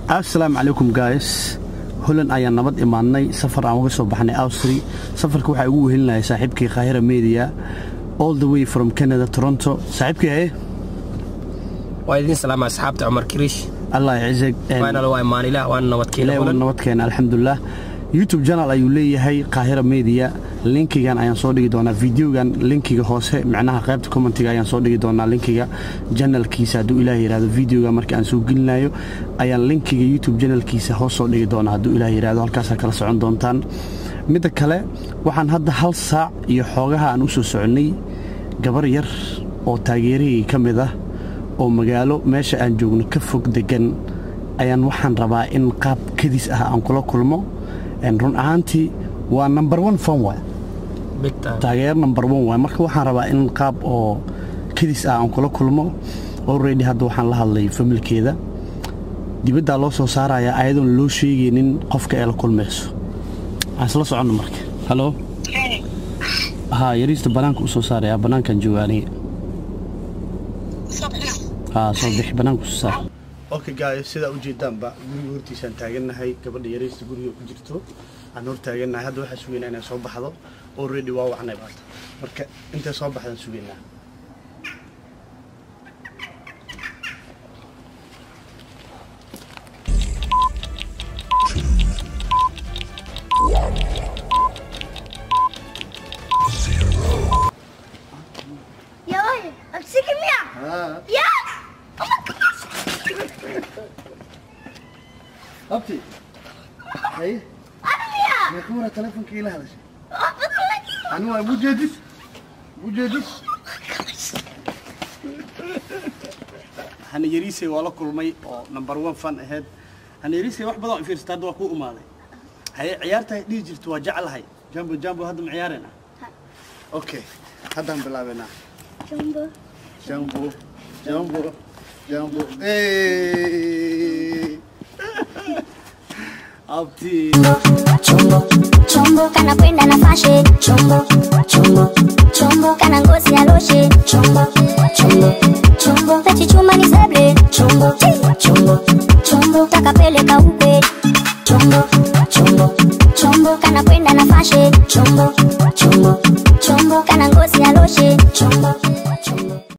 assalaamu calaykum guys holand ayaan nabad imaadnay safar aan uga soo baxnay awstri safarka waxaa ugu wehelinaya saaxiibkii kaahira media all the way from canada toronto saaxiibkii haye waa idin salaama asxaabta cumar kiriish allah cizeg waana la waa imaanilah waana nabadkeena ilaahay waa holan nabadkeena alxamdulilah youtube channel ayuu leeyahay kaahira media linkigan ayaan soo dhigi doonaa videogan linkiga hoose micnaha qaybta commentiga ayaan soo dhigi doonaa linkiga janalkiisa hadduu ilaah yidhahdo videoga marka aan soo gelinayo ayaan linkiga youtube janalkiisa hoos soo dhigi doonaa hadduu ilaah yidhahdo halkaasaa kala socon doontaan midda kale waxaan hadda hal saac iyo xoogaha aan u soo soconnay gabar yar oo taageerahii ka mid ah oo magaalo meesha aan joogno ka fog degan ayaan waxaan rabaa in qaab kadis ah aan kula kulmo En run ahaantii waa number one fan waay big time taageer number one waay marka waxaan rabaa in qaab oo kadis ah aan kula kulmo already hadda waxaan la hadlay familkeeda dibaddaa loo soo saarayaa ayadoon loo sheegaynin qofka ee la kulmayso aan isla soconno marka halo haa yariista bannaanka u soo saarayaa bannaankan jooga aniga haa soo bixi bannaanka usoo saar okay guys sidaa ujeedaanba guriga hortiisaan taagannahay gabadha yariista guriga ku jirto aan hor taagannahay hadda waxaa sugaynaa inay soo baxdo already waa wacnay baata marka intay soo baxdaan sugaynaa Yo, I'm sick of me. Yeah. Oh my gosh. abti haye I'm here. meekuuna telefonka ila hadashay Oh, but I'm like, ani waa mujeedis mujeedis hana yariisay waa la kulmay oo number one fan ahayd hana yariisay wax badan oo fiirsata hadda waa kuu umaaday haye ciyaarta dhihi jirto waa jeclahay jambo jambo hadda ma ciyaarayna okay haddaan bilaabaynaa Jumbo. jambo jambo jambo Hey! abti Chombo, chombo kana kwenda na fashe. Chombo, chombo, chombo kana ngozi ya loshe. Chombo, chombo, chombo pechi chuma ni seble. Chombo, chombo, chombo takapeleka upe. Chombo, chombo, chombo kana kwenda na fashe. Chombo,